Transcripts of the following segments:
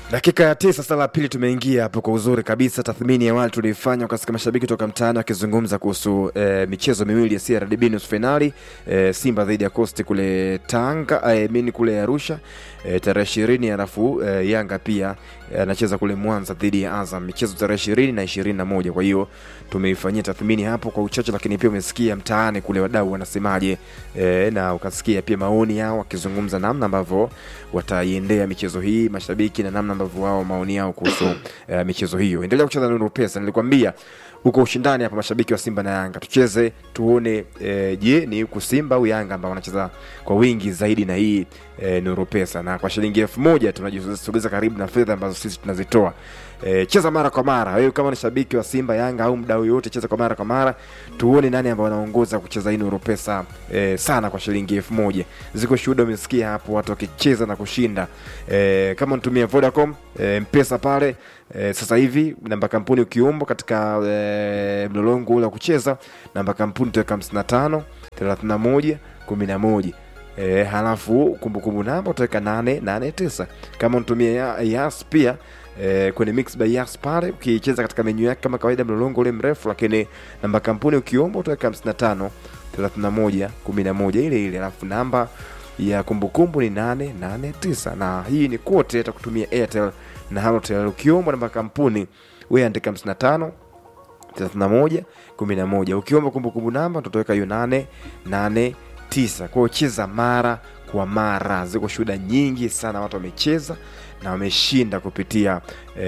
dakika ya tisa sala la pili tumeingia hapo kwa uzuri kabisa tathmini ya awali tuliifanya ukasikia mashabiki toka mtaani wakizungumza kuhusu e, michezo miwili ya crdb nusu fainali e, simba dhidi ya costi kule tanga e, mini kule arusha e, tarehe ishirini alafu e, yanga pia anacheza kule mwanza dhidi ya azam michezo tarehe ishirini na ishirini na moja kwa hiyo tumeifanyia tathmini hapo kwa uchache lakini pia umesikia mtaani kule wadau wanasemaje e, na ukasikia pia maoni yao wakizungumza namna ambavyo wataiendea michezo hii mashabiki na namna ambavyo wao maoni yao kuhusu uh, michezo hiyo endelea kucheza nuru pesa nilikwambia uko ushindani hapa mashabiki wa simba na yanga tucheze tuone eh, je ni huku simba au yanga ambao wanacheza kwa wingi zaidi na hii eh, nuru pesa na kwa shilingi elfu moja tunajisogeza karibu na fedha ambazo sisi tunazitoa E, cheza mara kwa mara wewe kama ni shabiki wa simba yanga au mdau yoyote cheza kwa mara kwa mara tuone nani ambao wanaongoza kucheza hii nuru pesa e, sana kwa shilingi elfu moja ziko shuhuda umesikia hapo watu wakicheza na kushinda e, kama unatumia vodacom e, mpesa pale e, sasa hivi namba kampuni ukiumba katika e, mlolongo ule wa kucheza namba kampuni utaweka 55 31 11 E, halafu kumbukumbu namba utaweka 889 kama unatumia ya, yas pia e, kwenye mix by yas pale ukicheza katika menyu yake kama kawaida mlolongo ule mrefu lakini namba kampuni ukiomba utaweka 55 31 11 ile ile alafu namba ya kumbukumbu ni 889 na hii ni kote hata kutumia airtel na halotel ukiomba namba kampuni wewe andika 55 31 11 ukiomba kumbukumbu namba tutaweka hiyo 889 kwa hiyo cheza mara kwa mara ziko shuhuda nyingi sana watu wamecheza na wameshinda kupitia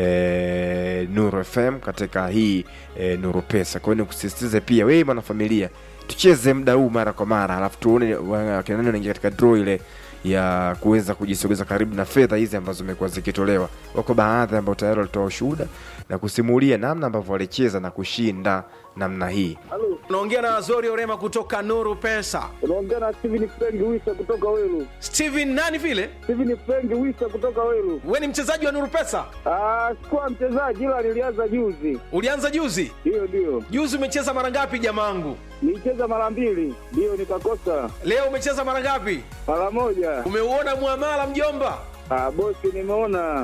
e, nuru fm katika hii e, nuru pesa kwa hiyo nikusisitize pia wewe mwanafamilia tucheze muda huu mara kwa mara alafu tuone wakina nani wanaingia katika draw ile ya kuweza kujisogeza karibu na fedha hizi ambazo zimekuwa zikitolewa wako baadhi ambao tayari walitoa ushuhuda na kusimulia namna ambavyo walicheza na kushinda namna hii unaongea na zori orema kutoka nuru pesa unaongea na Steven Frank Wisa kutoka Weru. steven nani vile Steven Frank Wisa kutoka Weru. we ni mchezaji wa nuru pesa Ah, sikuwa mchezaji ila nilianza juzi. ulianza juzi Ndiyo, ndiyo. juzi umecheza mara ngapi jamaangu Nilicheza mara mbili, ndiyo nikakosa leo umecheza mara ngapi mara moja. umeuona mwamala mjomba Ah, bosi, nimeona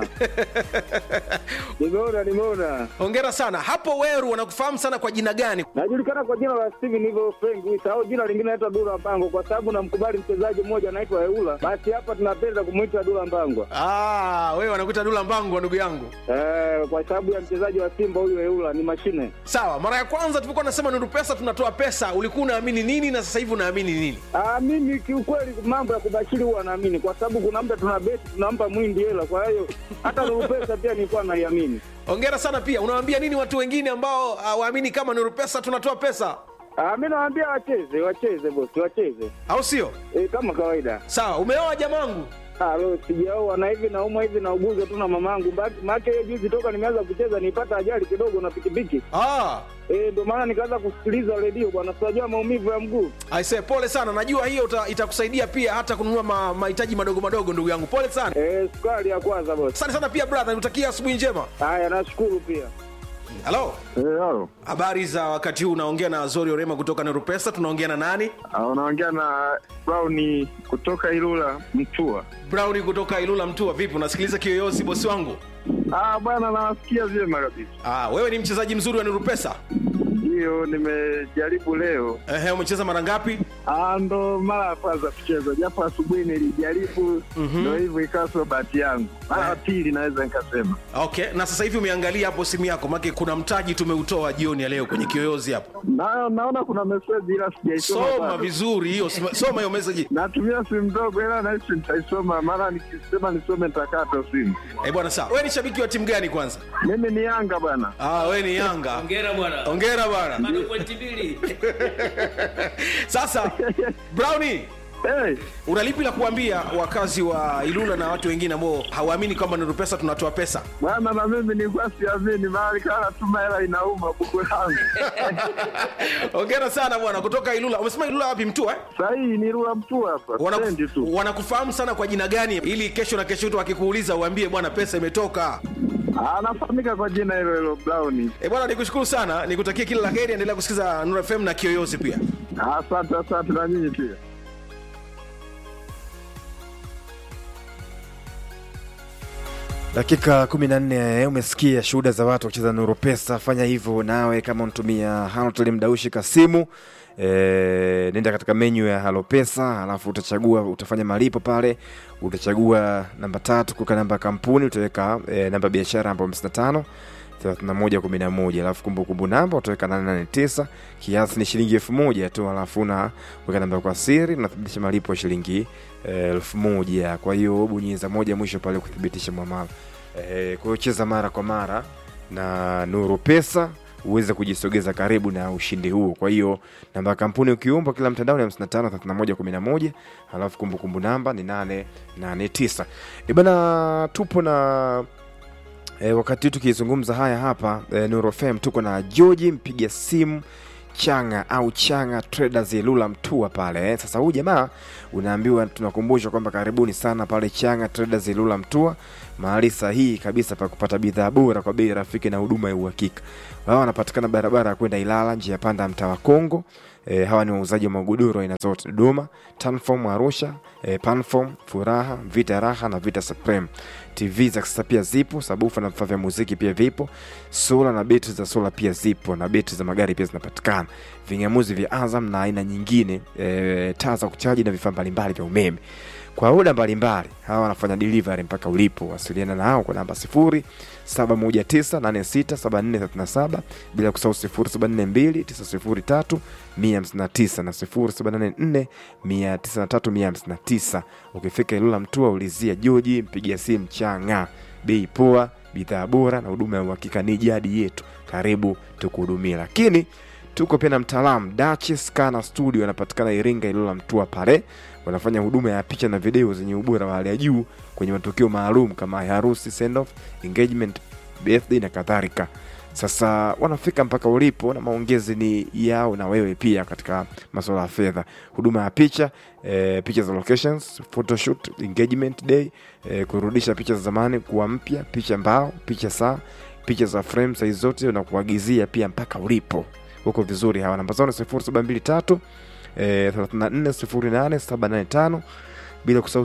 nimeona, nimeona. hongera sana hapo weru wanakufahamu sana kwa jina gani Najulikana kwa jina la Steven hivyo Frank Wisa au jina lingine naitwa Dula Mpango kwa sababu namkubali mchezaji mmoja anaitwa Eula. Basi hapa tunapenda kumwita Dula Mbangwa. ah, wewe wanakuita dula mbangu ndugu yangu Eh, kwa sababu ya mchezaji wa Simba huyu Eula ni mashine. sawa mara ya kwanza tulipokuwa nasema nuru pesa tunatoa pesa ulikuwa unaamini nini na sasa hivi unaamini nini Ah, mimi kiukweli mambo ya kubashiri huwa naamini kwa sababu kuna muda tuna beti tunampa mwindi hela, kwa hiyo hata Nuru pesa pia nilikuwa naiamini. hongera sana pia unawaambia nini watu wengine ambao hawaamini kama nuru pesa tunatoa pesa Ah, mimi nawaambia wacheze, wacheze bosi, wacheze au sio e, kama kawaida. sawa umeoa jamangu Ah, leo sijaoa na hivi naumwa hivi nauguza tu na mamangu. Maana hiyo juzi toka nimeanza kucheza nipata ajali kidogo na pikipiki. ah. Eh, ndio maana nikaanza kusikiliza redio bwana, tunajua maumivu ya mguu. aise pole sana najua hiyo uta- itakusaidia pia hata kununua ma- mahitaji madogo madogo ndugu yangu pole sana Eh, sukari ya kwanza bosi. asante sana pia brother nikutakia asubuhi njema Haya, nashukuru pia. halo Eh, halo. habari za wakati huu unaongea na zori orema kutoka nerupesa tunaongea na nani Ah, unaongea na Brown kutoka Ilula Mtua. browni kutoka ilula mtua vipi unasikiliza kiyoyozi bosi wangu Ah, bwana nawasikia vyema kabisa. ah, wewe ni mchezaji mzuri wa nerupesa Hiyo nimejaribu leo. Ehe, umecheza mara ngapi Ah, ndo mara ya kwanza kucheza, japo asubuhi nilijaribu, ndo hivyo ikawa sio bahati yangu. Mara ya pili naweza nikasema. okay na sasa hivi umeangalia hapo simu yako make kuna mtaji tumeutoa jioni ya leo kwenye kiyoyozi hapo Na, naona kuna meseji ila sijaisoma. soma bado. vizuri hiyo soma- soma hiyo message Natumia simu ndogo ila nahisi nitaisoma, mara nikisema nisome nitakata simu. eh bwana sawa wewe ni shabiki wa timu gani kwanza Mimi ni Yanga bwana. ah, wewe ni yanga Hongera bwana. ongera bwana Bado pointi mbili. sasa browni Hey, una lipi la kuambia wakazi wa ilula na watu wengine ambao hawaamini kwamba nuru pesa tunatoa pesa bwana na mimi nilikuwa siamini, mara kana tuma hela inauma buku langu. ongera sana bwana kutoka ilula umesema ilula wapi mtua eh? Sahii ni Rua Mtu hapa, Wanaku- stendi tu. wanakufahamu sana kwa jina gani ili kesho na kesho tu akikuuliza uambie bwana pesa imetoka Anafahamika kwa jina hilo hilo Brown. e bwana nikushukuru sana nikutakia kila la heri endelea kusikiza nuru fm na kiyoyozi pia Asante, asante na nyinyi pia. dakika 14 umesikia shuhuda za watu wakicheza nuru pesa fanya hivyo nawe kama unatumia halotel mdaushi kasimu e, nenda katika menyu ya halo pesa alafu utachagua utafanya malipo pale utachagua namba tatu kuweka namba ya kampuni utaweka e, namba ya biashara ambayo 55 3111 alafu kumbukumbu namba utaweka 889 kiasi ni shilingi elfu moja tu alafu una weka namba kwa siri unathibitisha malipo ya shilingi eh, elfu moja kwa hiyo bonyeza moja mwisho pale kuthibitisha mwamala eh, kwa hiyo cheza mara kwa mara na nuru pesa uweze kujisogeza karibu na ushindi huo kwa hiyo namba ya kampuni ukiumba kila mtandao ni 553111 alafu kumbukumbu namba ni 889 ibana tupo na E, wakati tukizungumza haya hapa e, Nuru FM tuko na George mpiga simu Changa au Changa Traders Ilula Mtua pale eh. Sasa huyu jamaa unaambiwa, tunakumbushwa kwamba karibuni sana pale Changa Traders Ilula Mtua, mahali sahihi kabisa pa kupata bidhaa bora kwa bei rafiki na huduma ya uhakika. Wao wanapatikana barabara ya kwenda Ilala, njia ya panda mtaa wa Kongo. E, hawa ni wauzaji wa magodoro aina zote Dodoma, Tanform Arusha, e, Panform, Furaha, Vita Raha na Vita Supreme. TV za kisasa pia zipo, sabufa na vifaa vya muziki pia vipo, sola na betri za sola pia zipo, na betri za magari pia zinapatikana, ving'amuzi vya Azam na aina nyingine, e, taa za kuchaji na vifaa mbalimbali vya umeme kwa oda mbalimbali. Hawa wanafanya delivery mpaka ulipo. Wasiliana nao kwa namba 0719867437 bila kusahau 0742903159 na 0784903159. Ukifika Ilula Mtua ulizia Joji, mpigia simu Changa, bei poa, bidhaa bora na huduma ya uhakika ni jadi yetu. Karibu tukuhudumia, lakini tuko pia na mtaalamu Duchess Kana Studio, anapatikana Iringa, Ilula Mtua pale wanafanya huduma ya picha na video zenye ubora wa hali ya juu kwenye matukio maalum kama ya harusi, send off, engagement, birthday na kadhalika. Sasa wanafika mpaka ulipo na maongezi ni yao na wewe pia katika masuala ya fedha, huduma ya picha e, picha za locations, photoshoot, engagement day e, kurudisha picha za zamani kuwa mpya, picha mbao, picha saa, picha za frame size zote na kuagizia pia mpaka ulipo. Huko vizuri hawa namba zao ni 0723 eh, 340875 bila kusahau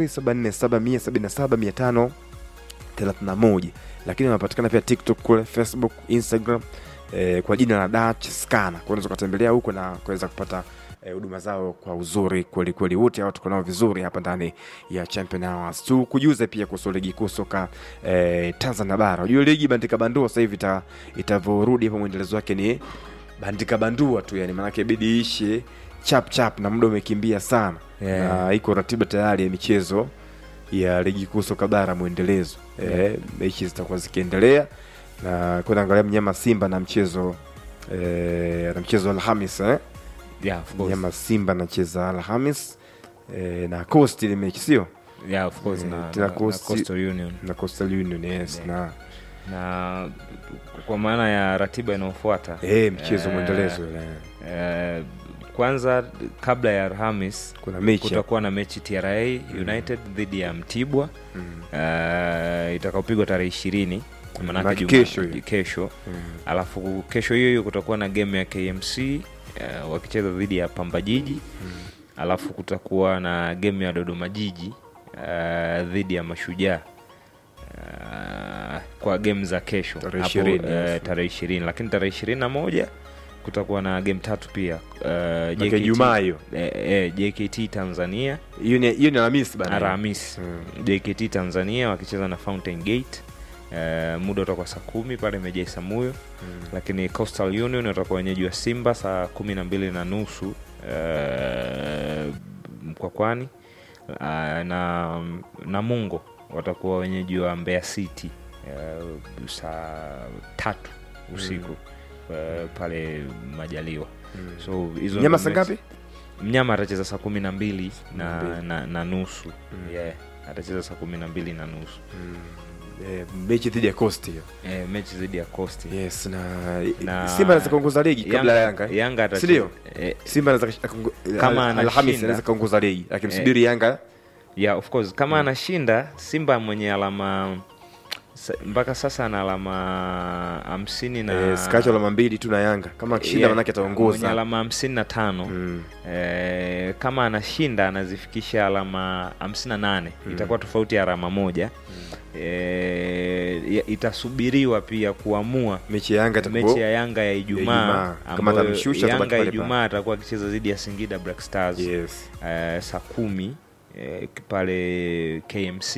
0747177531 lakini wanapatikana pia tiktok kule facebook instagram eh, kwa jina la dach scana unaweza ukatembelea huko na kuweza kupata huduma eh, zao kwa uzuri kweli kweli wote hao tuko nao vizuri hapa ndani ya champion hours tu kujuze pia kuhusu ligi kuu soka eh, tanzania bara unajua ligi bandika bandua sasa hivi ita- itavyorudi hapo mwendelezo wake ni bandika bandua tu yani maanake bidi ishe chap chap na muda umekimbia sana Yeah. na iko ratiba tayari ya michezo ya ligi kuu soka bara mwendelezo eh, mechi zitakuwa zikiendelea na kwenda angalia mnyama simba na mchezo eh, na mchezo alhamis eh? yeah, of course. mnyama simba anacheza alhamis eh, na coast ile mechi sio Yeah, of course, Eh, na, tena na, na Coast- Coastal Union na coastal union yes Yeah. na na kwa maana ya ratiba inayofuata eh, mchezo eh, mwendelezo ile. eh, kwanza kabla ya Alhamis kuna mechi hapo. kutakuwa na mechi TRA United dhidi ya Mtibwa Mm. uh, itakaopigwa tarehe ishirini Maanake manake juma- kesho hiyo. kesho Mm. alafu kesho hiyo hiyo kutakuwa na game ya KMC uh, wakicheza dhidi ya Pamba Jiji alafu kutakuwa na game ya Dodoma Jiji uh, dhidi ya Mashujaa uh, kwa game za kesho Tarehe hapo, 20, eh, yes. tarehe ishirini lakini tarehe ishirini na moja kutakuwa na game tatu pia uh, Maanake JKT Ijumaa hiyo eh, eh, JKT Tanzania hiyo ni hiyo ni alhamisi bana Alhamisi Mm. JKT Tanzania wakicheza na Fountain Gate uh, muda utakuwa saa kumi pale Meja Isamuyo Mm. lakini Coastal Union watakuwa wenyeji wa Simba saa kumi na mbili na nusu uh, Mkwakwani uh, na Namungo watakuwa wenyeji wa Mbeya City uh, saa tatu usiku uh, pale Majaliwa Mm. so hizo Mnyama ndo saa mechi- ngapi? mnyama atacheza saa kumi na mbili na, mbili. na, na nusu Mm. yeah, atacheza saa kumi na mbili na nusu Mm. Eh, mechi dhidi ya coast hiyo e, mechi dhidi ya costi yes na, Na- simba anaweza kuongoza ligi kabla ya yanga yanga atacheza- Sindio? eh, simba anaweza kakungu- Kama Al- alhamisi anashinda- anaweza kaongoza ligi akimsubiri yanga yeah, of course kama anashinda simba mwenye alama sa- mpaka sasa ana alama hamsini na eh, skacho alama mbili tu na yanga kama akishinda Yeah, manake mwenye ataongoza alama hamsini na tano Mm. Eh, kama anashinda anazifikisha alama 58 itakuwa tofauti ya alama moja e, ya- itasubiriwa pia kuamua mechi ya Yanga itakuwa- mechi ya Yanga ya Ijumaa. Ijumaa Kama ambayo atamshusha, atabaki Yanga pale pale. Ijumaa atakuwa akicheza dhidi ya Singida Black Stars Yes. eh, saa kumi eh, pale KMC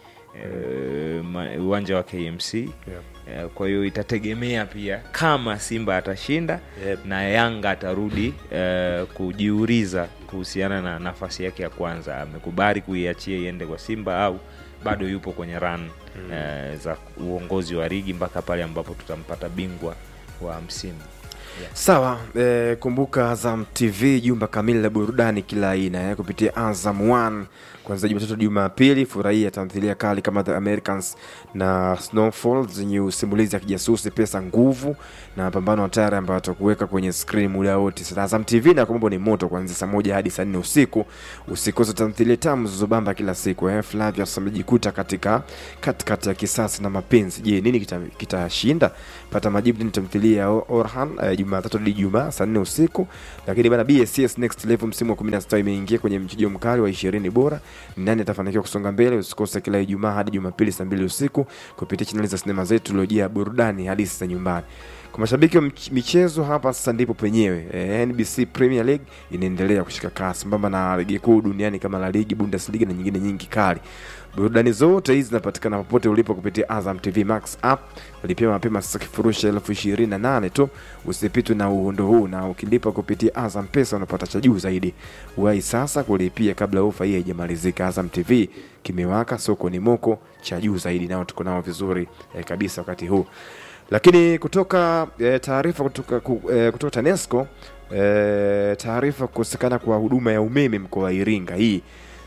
eh, ma- uwanja wa KMC eh, kwa hiyo itategemea pia kama Simba atashinda Yep. na Yanga atarudi eh, kujiuliza kuhusiana na nafasi yake ya kwanza, amekubali kuiachia iende kwa Simba au bado yupo kwenye run eh, za uongozi wa ligi mpaka pale ambapo tutampata bingwa wa msimu. Sawa, eh, kumbuka Azam TV jumba kamili la burudani kila aina eh, kupitia Azam One kuanzia Jumatatu Jumapili. Furahia tamthilia kali kama The Americans na Snowfall zenye usimulizi ya kijasusi, pesa, nguvu na mapambano hatari ambayo atakuweka kwenye skrini muda wote. Sasa Azam TV na mambo ni moto kuanzia saa moja hadi saa nne usiku. Usikose tamthilia tamu zilizobamba kila siku eh. Flavia amejikuta katika katikati ya kisasi na mapenzi. Je, nini kita- kitashinda? Pata majibu ni tamthilia ya Orhan eh, Jumatatu hadi Ijumaa saa nne usiku. Lakini bana BSS Next Level msimu wa 16 imeingia kwenye mchujo mkali wa 20 bora. Ni Nani atafanikiwa kusonga mbele? Usikose kila Ijumaa hadi Jumapili saa mbili usiku kupitia chaneli za sinema zetu iliyojaa burudani hadithi za nyumbani. Kwa mashabiki wa mch- michezo, hapa sasa ndipo penyewe. Eh, NBC Premier League inaendelea kushika kasi sambamba na ligi kuu duniani kama La Liga, Bundesliga na nyingine nyingi kali. Burudani zote hizi zinapatikana popote ulipo kupitia Azam TV Max app. Walipia mapema sasa kifurushi elfu ishirini na nane tu. Usipitwe na uhondo huu, na ukilipa kupitia Azam Pesa unapata cha juu zaidi. Wahi sasa kulipia kabla ofa hii haijamalizika. Azam TV kimewaka, soko ni moko, cha juu zaidi, nao tuko nao vizuri eh, kabisa wakati huu lakini kutoka eh, taarifa kutoka, ku, eh, kutoka TANESCO eh, taarifa kukosekana kwa huduma ya umeme mkoa wa Iringa hii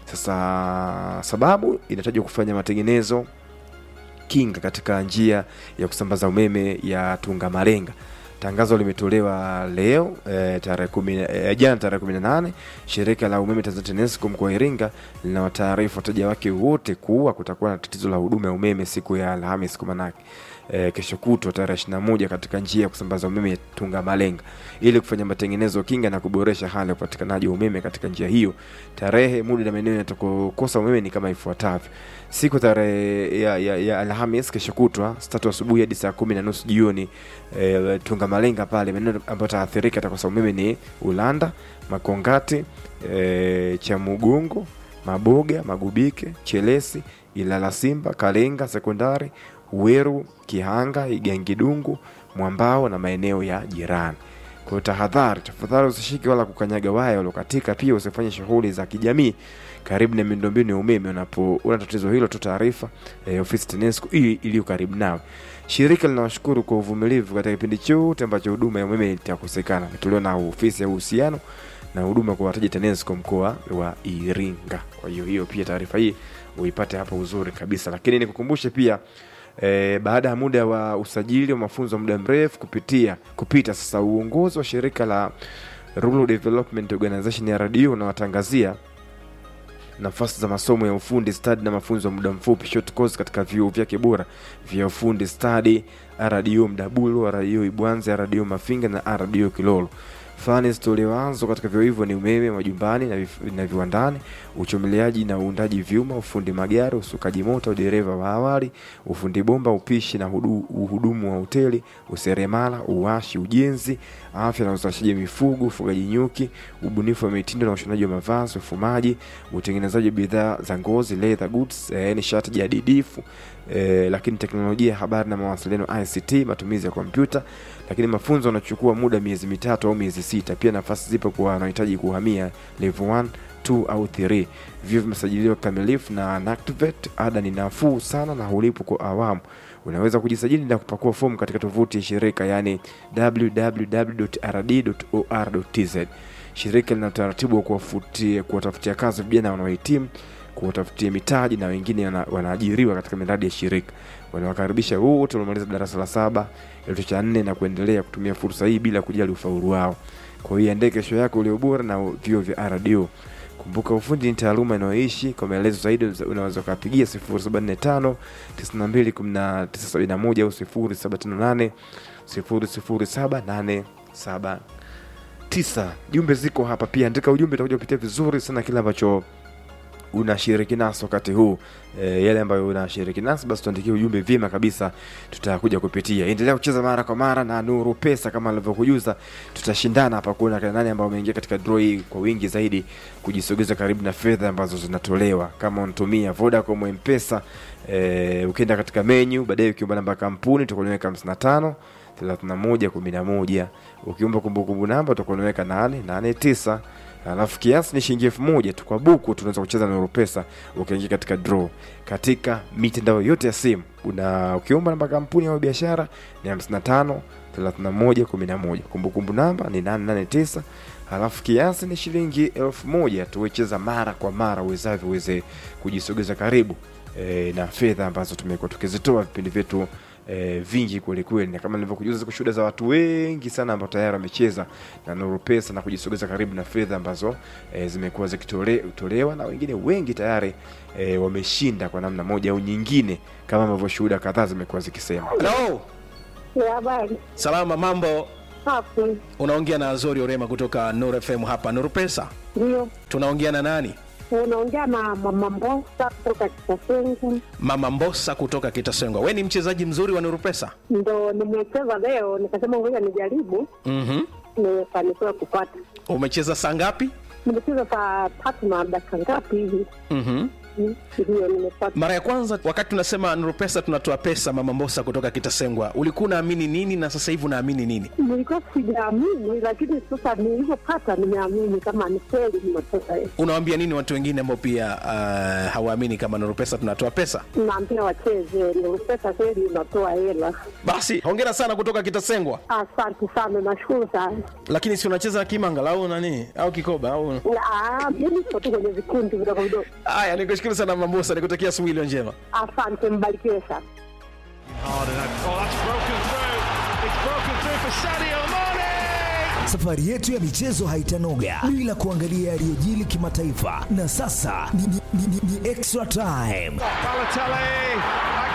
sasa, sababu inatajwa kufanya matengenezo kinga katika njia ya kusambaza umeme ya Tunga Marenga. Tangazo limetolewa leo eh, tarehe kumi eh, jana tarehe kumi na nane. Shirika la umeme Tanzania TANESCO mkoa wa Iringa linawataarifu wateja wake wote kuwa kutakuwa na tatizo la huduma ya umeme siku ya Alhamis kwa manake eh, kesho kutwa tarehe ishirini na moja katika njia ya kusambaza umeme ya Tunga Malenga ili kufanya matengenezo kinga na kuboresha hali ya upatikanaji wa umeme katika njia hiyo. Tarehe, muda na maeneo yatakokosa umeme ni kama ifuatavyo: siku tarehe ya, ya, ya Alhamis kesho kutwa saa tatu asubuhi hadi saa kumi na nusu jioni e, Tunga Malenga pale maeneo ambayo taathirika atakosa umeme ni Ulanda, Makongati, e, Chamugungo, Maboga, Magubike, Chelesi, Ilala Simba, Kalenga Sekondari, Weru, Kihanga, Igangidungu, Mwambao na maeneo ya jirani. Kwa hiyo tahadhari, tafadhali usishike wala kukanyaga waya uliokatika. Pia usifanye shughuli za kijamii karibu na miundombinu ya umeme. Unapoona tatizo hilo, tu taarifa eh, ofisi TANESCO hii iliyo karibu nawe. Shirika linawashukuru kwa uvumilivu katika kipindi chote ambacho huduma ya umeme itakosekana. Imetolewa na ofisi ya uhusiano na huduma kwa wateja TANESCO mkoa wa Iringa. Kwa hiyo hiyo pia taarifa hii uipate hapo uzuri kabisa, lakini nikukumbushe pia E, baada ya muda wa usajili wa mafunzo wa muda mrefu kupitia kupita sasa, uongozi wa shirika la Rural Development Organization ya RDU unawatangazia nafasi za masomo ya ufundi stadi na mafunzo ya muda mfupi short course katika vyuo vyake bora vya ufundi stadi RDU Mdabulu, RDU Ibwanze, RDU Mafinga na RDU Kilolo. Fani zitolewazo katika vyuo hivyo ni umeme majumbani na, vif- na viwandani, uchomeleaji na uundaji vyuma, ufundi magari, usukaji moto, udereva wa awali, ufundi bomba, upishi na hudu, uhudumu wa hoteli, useremala, uwashi, ujenzi, afya na uzalishaji wa mifugo, ufugaji nyuki, ubunifu wa mitindo na ushonaji wa mavazi, ufumaji, utengenezaji wa bidhaa za ngozi, leather goods, eh, nishati jadidifu eh, lakini teknolojia ya habari na mawasiliano ICT, matumizi ya kompyuta, lakini mafunzo yanachukua muda miezi mitatu au miezi sita. Pia nafasi zipo kwa wanaohitaji kuhamia level 1 2 au 3. Vyuo vimesajiliwa kikamilifu na NACTVET. Ada ni nafuu sana na hulipo kwa awamu. Unaweza kujisajili na kupakua fomu katika tovuti ya shirika yani www.rd.or.tz. Shirika lina utaratibu wa kuwafutia- kuwatafutia kazi vijana wanaohitimu kuwatafutia mitaji na wengine wana- wanaajiriwa katika miradi ya shirika. Wanawakaribisha wote waliomaliza darasa la saba, kidato cha nne na kuendelea kutumia fursa hii bila kujali ufaulu wao. Kwa hiyo iandae kesho yako ulio bora na vyuo vya RDO. Kumbuka ufundi ni taaluma inayoishi. Kwa maelezo zaidi unaweza ukapigia 0745 921971 au 0758 007879. Jumbe ziko hapa pia, andika ujumbe, utakuja kupitia vizuri sana kile ambacho unashiriki nasi wakati huu e, yale ambayo unashiriki nasi basi tuandikie ujumbe vyema kabisa tutakuja kupitia endelea kucheza mara kwa mara na nuru pesa kama alivyokujuza tutashindana hapa kuona kina nani ambao wameingia katika draw hii kwa wingi zaidi kujisogeza karibu na fedha ambazo zinatolewa kama unatumia vodacom mpesa e, ukienda katika menu baadaye ukiomba namba ya kampuni utakuliweka 55 31 11 ukiomba kumbukumbu namba utakuwa unaweka 889 alafu kiasi ni shilingi elfu moja tu kwa buku tunaweza kucheza na Nuru pesa ukiingia katika draw katika mitandao yote ya simu una ukiomba namba kampuni au biashara ni 55 31 11 kumbukumbu namba ni 889 halafu kiasi ni shilingi elfu moja tuwecheza mara kwa mara uwezavyo uweze kujisogeza karibu e, na fedha ambazo tumekuwa tukizitoa vipindi vyetu e, vingi kwelikweli na kama nilivyokujuza ziko shuhuda za watu wengi sana ambao tayari wamecheza na Nuru Pesa na kujisogeza karibu na fedha ambazo e, zimekuwa zikitolewa na wengine wengi tayari e, wameshinda kwa namna moja au nyingine kama ambavyo shuhuda kadhaa zimekuwa zikisema. Hello. Ya habari Salama, mambo. hapo Unaongea na Azori Orema kutoka Nuru FM hapa Nuru Pesa. ndio Tunaongea na nani? unaongea na mama Mbosa kutoka Kitasengu, Mama Mbosa kutoka Kitasengwa. We ni mchezaji mzuri wa Nuru Pesa? ndo nimecheza leo, nikasema ngoja nijaribu, Mhm. nimefanikiwa kupata. Umecheza saa ngapi? Nimecheza saa tatu na dakika ngapi hivi, Mhm. Mm, ndio nimepata. Mara ya kwanza wakati tunasema Nuru Pesa tunatoa pesa, Mama Mbosa kutoka Kitasengwa, ulikuwa unaamini nini na sasa hivi unaamini nini? Nilikuwa sijaamini, lakini sasa nilivyopata nimeamini kama ni kweli nimepata. Unawaambia nini watu wengine ambao pia uh, hawaamini kama Nuru Pesa tunatoa pesa? Naambia wacheze, ndio pesa kweli inatoa hela. Basi hongera sana kutoka Kitasengwa. Asante sana, nashukuru sana. Lakini si unacheza kimanga au nani au kikoba au Ah, Mimi niko tu kwenye vikundi vidogo vidogo. haya? Nikushukuru sana Mama Mbosa, nikutakia asubuhi iliyo njema. Asante, mbarikiwe sana. Safari yetu ya michezo haitanoga bila kuangalia yaliyojili kimataifa, na sasa ni, ni, ni, ni, ni extra time.